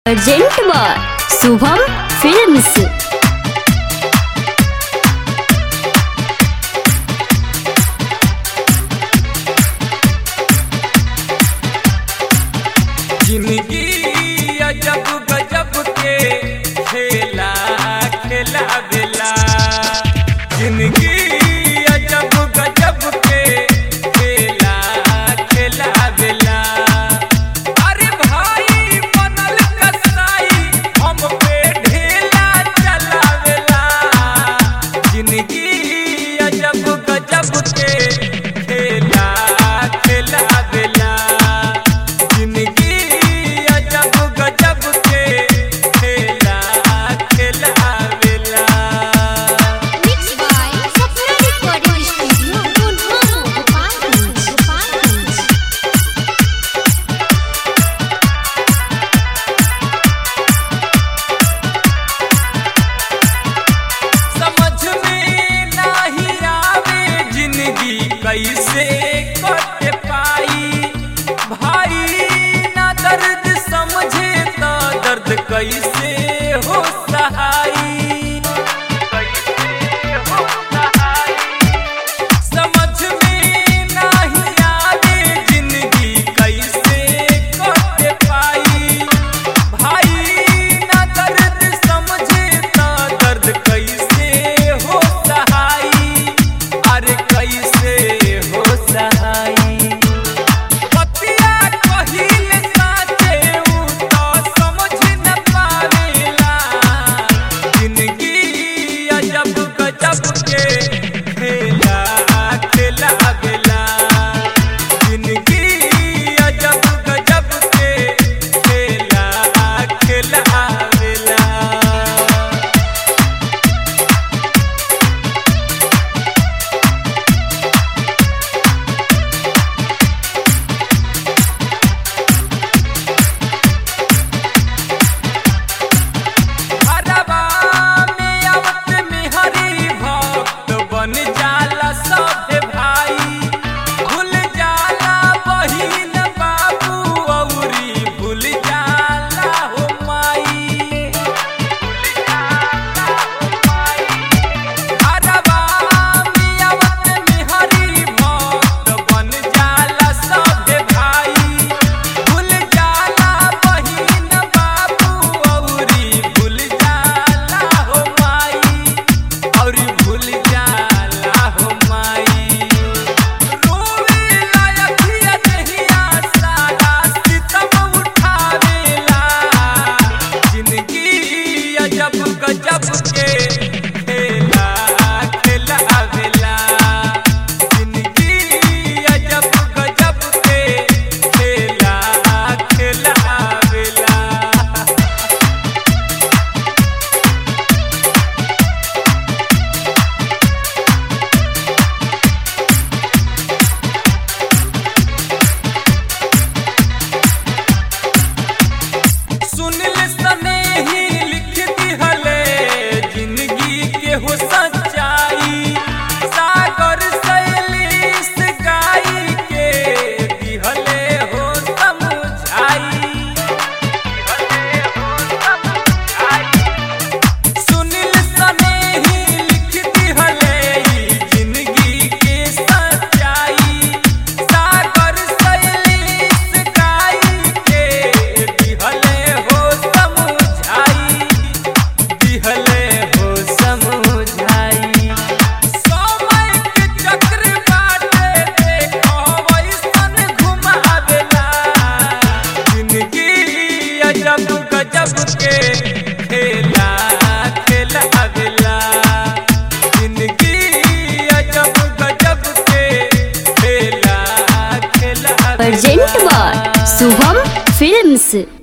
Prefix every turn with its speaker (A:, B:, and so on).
A: Urgent बार Shubham films
B: जिंदगी अजब गजब के खेला खेला बेला जिंदगी अजब गजब के खेला खेला बेला अरे भाई बनल कसाई हम पे ढेला चलावेला जिंदगी अजब गजब के खेला खेला बेला जिंदगी अजब गजब के खेला खेला बेला
A: Mixed by Sapna Recording Studio, Gunhano, Gopalganj, Gopalganj.
B: समझ में नहीं आवे जिंदगी कैसे कट पाई भाई ना दर्द समझे तो दर्द कैसे हो सहाई कैसे हो सहाई समझ में नहीं आवे जिंदगी कैसे कट पाई भाई ना दर्द समझे तो दर्द कैसे हो सहाई अरे कैसे हो सहाई पतिया कहिल साचे उ तो समझ न पावेला जिंदगी अजब गजब के खेला खेला बेला जिंदगी अजब गजब के खेला खेला बेला हरवा में आवत में हरी भक्त बन जाला सब भाई भूल जाला बहिन बाबू औरी भूल जाला हो माई भूल जाला हो माई हरवा में आवत में हरी भक्त बन जाला सब भाई भूल जाला बहिन बाबू औरी भूल जाला हो माई औरी भूल जाला हो माई रोवे लायकिया दहिया सारा सितम उठावेला जिंदगी अजब गजब के खेला खेला बेला जिंदगी अजब गजब के खेला खेला बेला सुनिल सने ही लिख दिहले जिंदगी के हो सच्चाई सागर शैलीस गाई के दिहले हो समझाई दिहले हो समझाई सुनिल सने ही लिख दिहले ई जिंदगी के सच्चाई सागर शैलीस गाई के दिहले हो समझाई दिहले हो समझाई समय के चक्र बाटे देखो वैसन घुमावेला जिंदगी अजब गजब के खेला खेला बेला जिंदगी अजब गजब के खेला खेला
A: अर्जेंट बार शुभम फिल्म्स